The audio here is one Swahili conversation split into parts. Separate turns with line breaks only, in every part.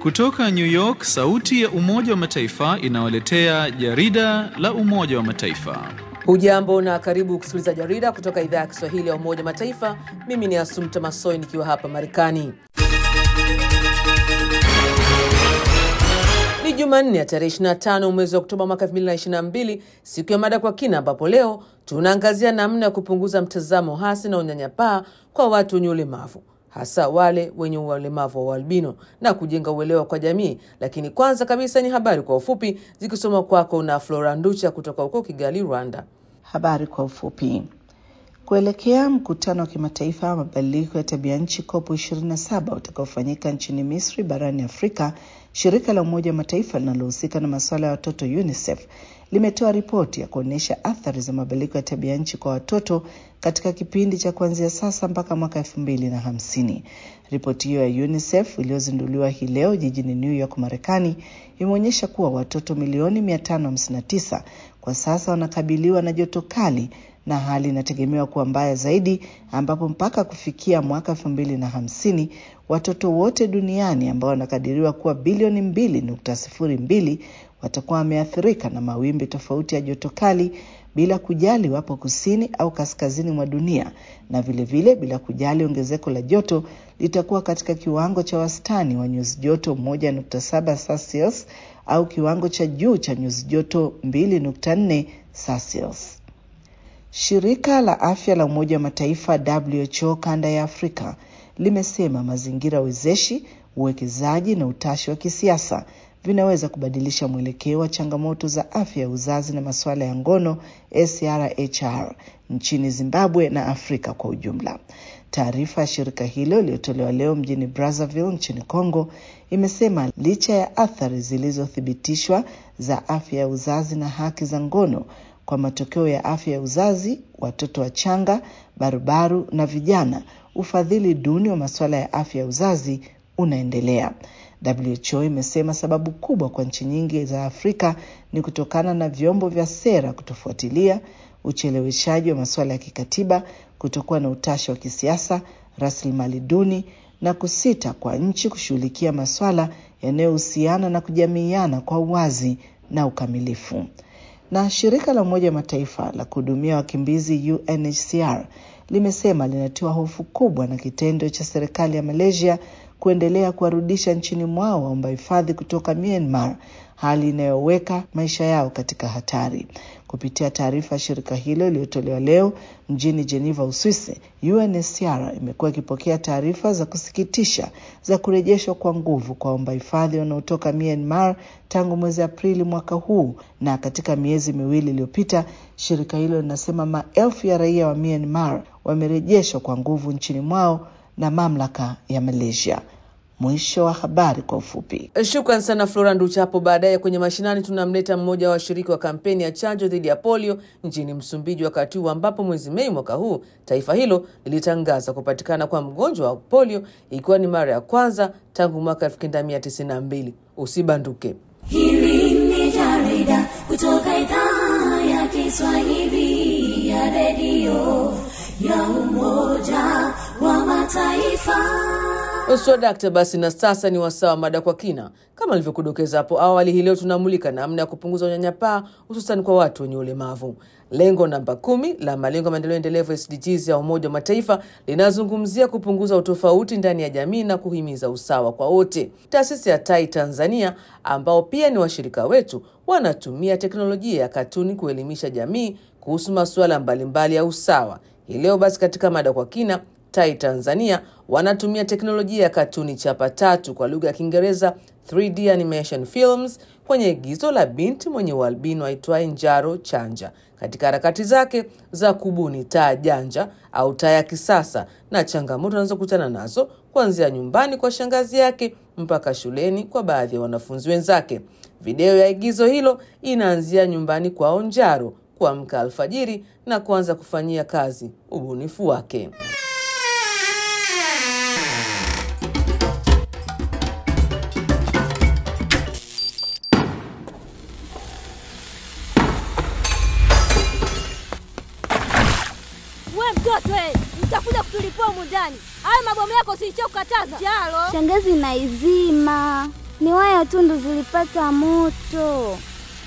Kutoka New York, sauti ya Umoja wa Mataifa inawaletea jarida la Umoja wa Mataifa.
Hujambo na karibu kusikiliza jarida kutoka idhaa ya Kiswahili ya Umoja wa Mataifa. Mimi ni Asumta Masoi nikiwa hapa Marekani. Ni Jumanne ya tarehe 25 mwezi wa Oktoba mwaka 2022, siku ya mada kwa kina, ambapo leo tunaangazia namna ya kupunguza mtazamo hasi na unyanyapaa kwa watu wenye ulemavu hasa wale wenye ulemavu wa ualbino na kujenga uelewa kwa jamii. Lakini kwanza kabisa ni habari kwa ufupi zikisoma kwako na Flora Nducha kutoka huko Kigali, Rwanda.
Habari kwa ufupi. Kuelekea mkutano wa kimataifa wa mabadiliko ya tabia nchi COP 27 utakaofanyika nchini Misri barani Afrika, shirika la Umoja wa Mataifa linalohusika na masuala ya watoto UNICEF limetoa ripoti ya kuonyesha athari za mabadiliko ya tabia nchi kwa watoto katika kipindi cha kuanzia sasa mpaka mwaka elfu mbili na hamsini. Ripoti hiyo ya UNICEF iliyozinduliwa hii leo jijini New York, Marekani, imeonyesha kuwa watoto milioni 559 kwa sasa wanakabiliwa na joto kali na hali inategemewa kuwa mbaya zaidi, ambapo mpaka kufikia mwaka elfu mbili na hamsini watoto wote duniani ambao wanakadiriwa kuwa bilioni mbili nukta sifuri mbili watakuwa wameathirika na mawimbi tofauti ya joto kali bila kujali wapo kusini au kaskazini mwa dunia, na vilevile vile, bila kujali ongezeko la joto litakuwa katika kiwango cha wastani wa nyuzi joto 1.7 Celsius au kiwango cha juu cha nyuzi joto 2.4 Celsius. Shirika la Afya la Umoja wa Mataifa WHO kanda ya Afrika limesema mazingira wezeshi, uwekezaji na utashi wa kisiasa vinaweza kubadilisha mwelekeo wa changamoto za afya ya uzazi na masuala ya ngono SRHR nchini Zimbabwe na Afrika kwa ujumla. Taarifa ya shirika hilo iliyotolewa leo mjini Brazzaville nchini Congo imesema licha ya athari zilizothibitishwa za afya ya uzazi na haki za ngono kwa matokeo ya afya ya uzazi, watoto wachanga, barubaru na vijana, ufadhili duni wa masuala ya afya ya uzazi unaendelea. WHO imesema sababu kubwa kwa nchi nyingi za Afrika ni kutokana na vyombo vya sera kutofuatilia, ucheleweshaji wa masuala ya kikatiba, kutokuwa na utashi wa kisiasa, rasilimali duni na kusita kwa nchi kushughulikia masuala yanayohusiana na kujamiiana kwa uwazi na ukamilifu. Na shirika la Umoja wa Mataifa la kuhudumia wakimbizi UNHCR limesema linatiwa hofu kubwa na kitendo cha serikali ya Malaysia kuendelea kuwarudisha nchini mwao waomba hifadhi kutoka Myanmar, hali inayoweka maisha yao katika hatari. Kupitia taarifa ya shirika hilo iliyotolewa leo mjini Geneva, Uswisi, UNHCR imekuwa ikipokea taarifa za kusikitisha za kurejeshwa kwa nguvu kwa waomba hifadhi wanaotoka Myanmar tangu mwezi Aprili mwaka huu, na katika miezi miwili iliyopita, shirika hilo linasema maelfu ya raia wa Myanmar wamerejeshwa kwa nguvu nchini mwao na mamlaka ya Malaysia. Mwisho wa habari kwa ufupi.
Shukran sana Flora Nducha. Hapo baadaye kwenye mashinani tunamleta mmoja wa washiriki wa kampeni ya chanjo dhidi ya polio nchini Msumbiji, wakati huu ambapo mwezi Mei mwaka huu taifa hilo lilitangaza kupatikana kwa mgonjwa wa polio, ikiwa ni mara ya kwanza tangu mwaka 1992. Usibanduke.
Hili ni jarida kutoka idhaa ya Kiswahili ya redio ya Umoja wa Mataifa.
Swadakta, basi na sasa ni wasaa wa mada kwa kina. Kama nilivyokudokeza hapo awali, hii leo tunamulika namna ya kupunguza unyanyapaa hususan kwa watu wenye ulemavu. Lengo namba kumi la malengo ya maendeleo endelevu SDGs ya Umoja wa Mataifa linazungumzia kupunguza utofauti ndani ya jamii na kuhimiza usawa kwa wote. Taasisi ya Tai Tanzania ambao pia ni washirika wetu wanatumia teknolojia ya katuni kuelimisha jamii kuhusu masuala mbalimbali ya usawa. Hii leo basi katika mada kwa kina Tai Tanzania wanatumia teknolojia ya katuni chapa tatu kwa lugha ya Kiingereza 3D animation films kwenye igizo la binti mwenye ualbino aitwaye Njaro Chanja katika harakati zake za kubuni taa janja au taa ya kisasa na changamoto anazokutana nazo kuanzia nyumbani kwa shangazi yake mpaka shuleni kwa baadhi ya wanafunzi wenzake. Video ya igizo hilo inaanzia nyumbani kwao Njaro kuamka alfajiri na kuanza kufanyia kazi ubunifu wake.
We mtoto we, mtakuja kutulipua humu ndani. Hayo mabomu yako silicho kukataza. Jalo.
Shangazi naizima. ni waya tu ndo zilipata moto.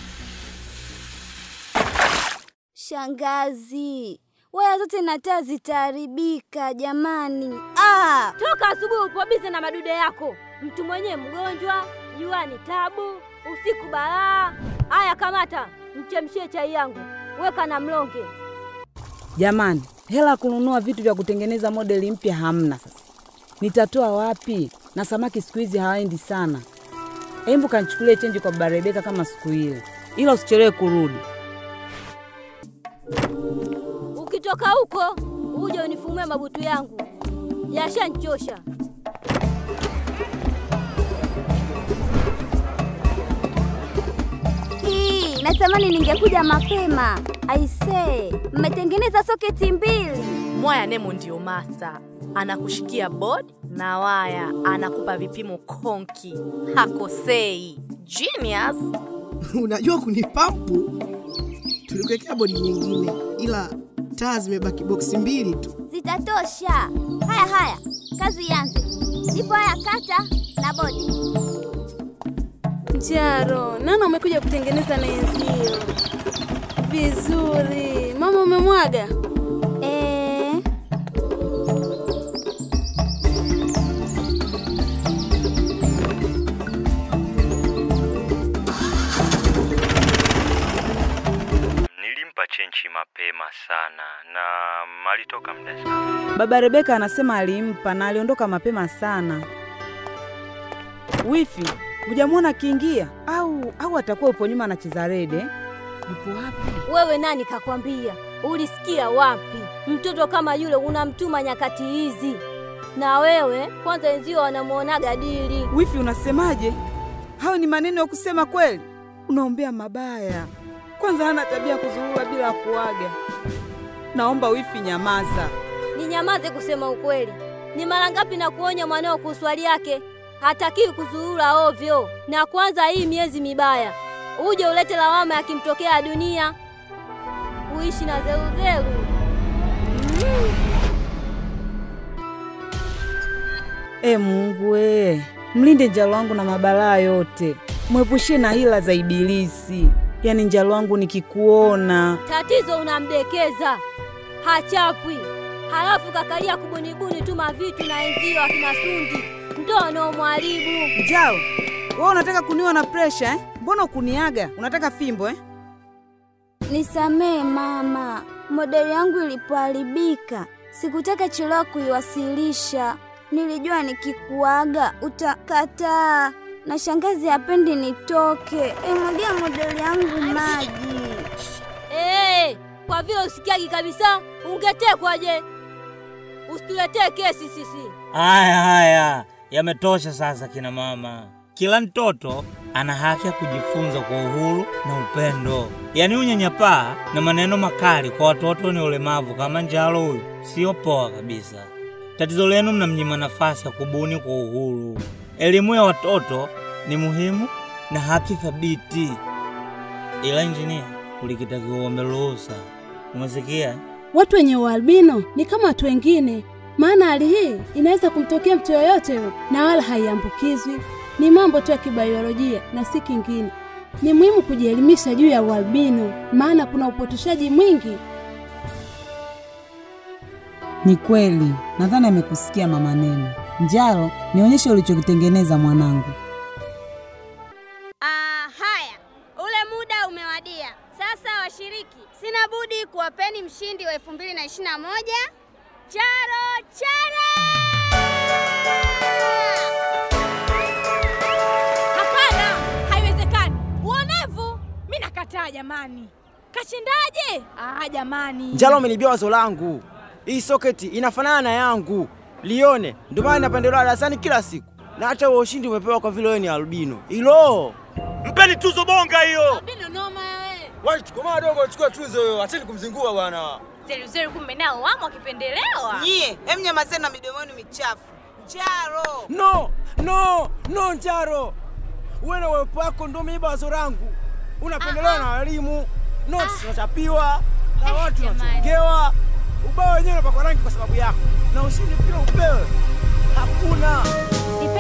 Shangazi, waya zote na taa zitaharibika jamani. Ah!
Toka asubuhi upo bize na madude yako. Mtu mwenyewe mgonjwa, jua ni tabu, usiku balaa. Aya, kamata mchemshie chai yangu, weka na mlonge.
Jamani, hela ya kununua vitu vya kutengeneza modeli mpya hamna. Sasa nitatoa wapi? Na samaki siku hizi hawaendi sana. Hebu kanichukulie chenji kwa baba Rebeka kama siku ile, ila usichelewe kurudi.
Ukitoka huko uje unifumue mabutu yangu, yashanchosha.
Hii, natamani ningekuja mapema. Aisee, mmetengeneza soketi mbili.
Mwaya Nemo ndio masta, anakushikia board na waya, anakupa vipimo konki, hakosei. Genius.
Unajua kunipampu, tulikuwekea bodi nyingine, ila taa zimebaki boksi mbili tu.
Zitatosha. Haya haya, kazi ianze. Ipo haya kata na bodi.
Jaro, nana umekuja kutengeneza na enzio vizuri. Mama umemwaga?
Eh,
Nilimpa chenchi mapema sana na malitoka muda sana.
Baba Rebeka anasema alimpa na aliondoka mapema sana. Wifi, hujamwona akiingia au au atakuwa upo nyuma anacheza rede? Yupo wapi?
Wewe nani kakwambia? Ulisikia wapi? Mtoto kama yule unamtuma nyakati hizi? Na wewe kwanza, wenzio wanamuonaga dili.
Wifi, unasemaje? Hayo ni maneno ya kusema kweli? Unaombea mabaya. Kwanza hana tabia ya kuzurura bila kuaga. Naomba wifi, nyamaza.
Ninyamaze kusema ukweli? Ni mara ngapi na kuonya mwanao kuhusu hali yake? Hatakiwi kuzurura ovyo, na kwanza hii miezi mibaya uje ulete lawama yakimtokea dunia, uishi na zeruzeru.
E Mungu we, mlinde njalo wangu na mabalaa yote, mwepushie na hila za Ibilisi. Yaani njalo wangu nikikuona
Tatizo unamdekeza, hachapwi, halafu kakalia kubunibuni tu mavitu na enzio akina Sundi ndo wanaomwharibu.
Njalo, wewe unataka kuniwa na presha eh? Mbona ukuniaga? Unataka fimbo eh?
nisamee mama, modeli yangu ilipoharibika sikutaka chelewa kuiwasilisha. Nilijua nikikuaga utakataa, na shangazi hapendi nitoke. Emwagia modeli yangu maji.
Hey, kwa vile usikiagi kabisa, ungetekwaje? Usituletee kesi sisi.
Haya haya, yametosha sasa kina mama. Kila mtoto ana haki ya kujifunza kwa uhuru na upendo. Yaani unyanyapaa na maneno makali kwa watoto wenye ulemavu kama Njalo huyu sio poa kabisa. Tatizo lenu mnamnyima nafasi ya kubuni kwa uhuru. Elimu ya watoto ni muhimu na haki thabiti, ila injinia, ulikitakiwa uombe ruhusa. Umesikia?
Watu wenye ualbino ni kama watu wengine, maana hali hii inaweza kumtokea mtu yoyote yule na wala haiambukizwi. Ni mambo tu ya kibiolojia na si kingine. Ni muhimu kujielimisha juu ya ualbino, maana kuna upotoshaji mwingi.
Ni kweli, nadhani amekusikia mama Neno. Njaro, nionyeshe ulichokitengeneza mwanangu.
Ah, haya, ule muda umewadia. Sasa washiriki, sina budi kuwapeni mshindi wa 2021 Charo Chara.
Hapana, haiwezekani. Uonevu! Mi nakataa jamani. Kashindaje? Ah, jamani.
Njalo umenibia wazo langu. Hii soketi inafanana na yangu, lione. Ndio maana napendelewa darasani kila siku, na hata huo ushindi umepewa kwa vile wewe ni albino. Hilo
Mpeni tuzo bonga hiyo.
Albino noma wewe.
Wewe chukua madogo, chukua tuzo hiyo. Acheni kumzingua bwana.
Zeruzeru kumbe nao wamo wakipendelewa.
Nyie, em nyamazeni na midomoni michafu. Njaro!
No, no, no Njaro. Wewe na uwepo wako ndio umeiba wazo langu. Unapendelewa na walimu, notes zinachapiwa na watu wanachongewa. Ubao wenyewe unapakwa rangi kwa sababu yako, na ushindi pia upewe. Hakuna.
Sipendi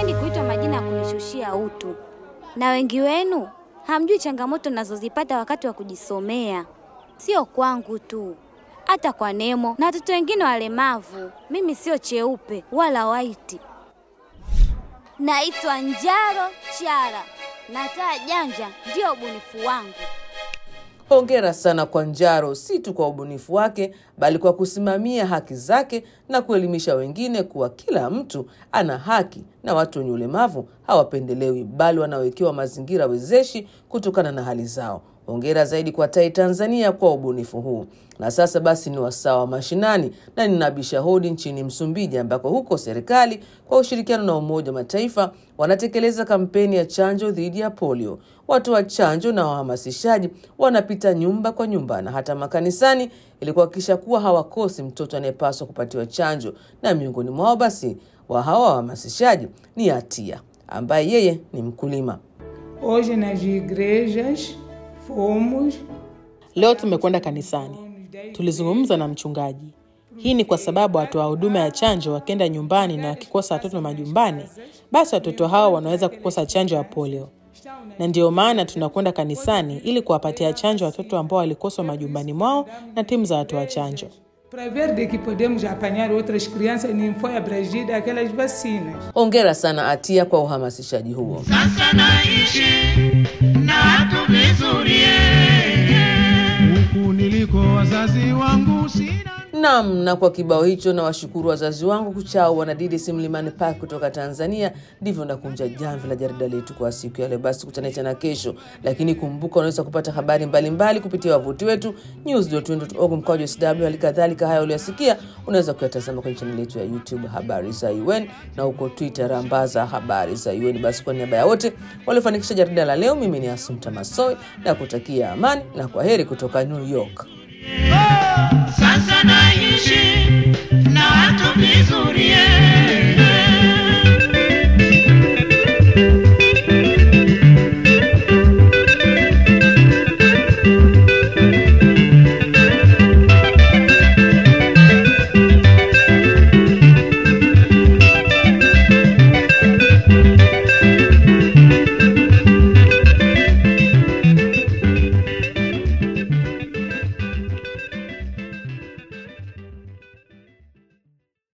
sipendi kuitwa majina ya kunishushia utu, na wengi wenu hamjui changamoto nazozipata wakati wa kujisomea, sio kwangu tu, hata kwa Nemo na watoto wengine walemavu. Mimi sio cheupe wala waiti. Naitwa Njaro Chara na taa janja ndio ubunifu wangu.
Hongera sana kwa Njaro, si tu kwa ubunifu wake, bali kwa kusimamia haki zake na kuelimisha wengine kuwa kila mtu ana haki na watu wenye ulemavu hawapendelewi, bali wanawekewa mazingira wezeshi kutokana na hali zao. Hongera zaidi kwa Tai Tanzania kwa ubunifu huu. Na sasa basi ni wasaa wa mashinani, na ninabisha hodi nchini Msumbiji, ambako huko serikali kwa ushirikiano na Umoja wa Mataifa wanatekeleza kampeni ya chanjo dhidi ya polio. Watoa chanjo na wahamasishaji wanapita nyumba kwa nyumba na hata makanisani ili kuhakikisha kuwa hawakosi mtoto anayepaswa kupatiwa chanjo, na miongoni mwao basi wa hawa wahamasishaji ni Atia ambaye yeye ni mkulima.
Hoje nas igrejas fomos
Leo tumekwenda kanisani, tulizungumza na mchungaji. Hii ni kwa sababu watoa huduma ya chanjo wakienda nyumbani na wakikosa watoto majumbani, basi watoto hao wanaweza kukosa chanjo ya polio, na ndiyo maana tunakwenda kanisani ili kuwapatia chanjo watoto ambao walikoswa majumbani mwao na timu za watoa chanjo.
para ver de que podemos apanhar outras crianças e nem foi abrangida aquelas vacinas.
Hongera sana Atia kwa uhamasishaji huo.
Sasa naishi na watu vizuri huku niliko wazazi wangu sina
Naam, na kwa kibao hicho na washukuru wazazi wangu kuchao wanadidi si Mlimani Park kutoka Tanzania. Ndivyo nakunja jamvi la jarida letu kwa siku ya leo. Basi tukutane tena kesho, lakini kumbuka, unaweza kupata habari mbalimbali mbali kupitia wavuti wetu news.org mkwaju sw. Hali kadhalika haya uliyosikia unaweza kuyatazama kwenye chaneli yetu ya YouTube habari za UN na huko Twitter rambaza habari za UN. Basi kwa niaba ya wote waliofanikisha jarida la leo, mimi ni Asumta Masoi na kutakia amani na kwa heri kutoka New York.
sasa naishi na watu vizuri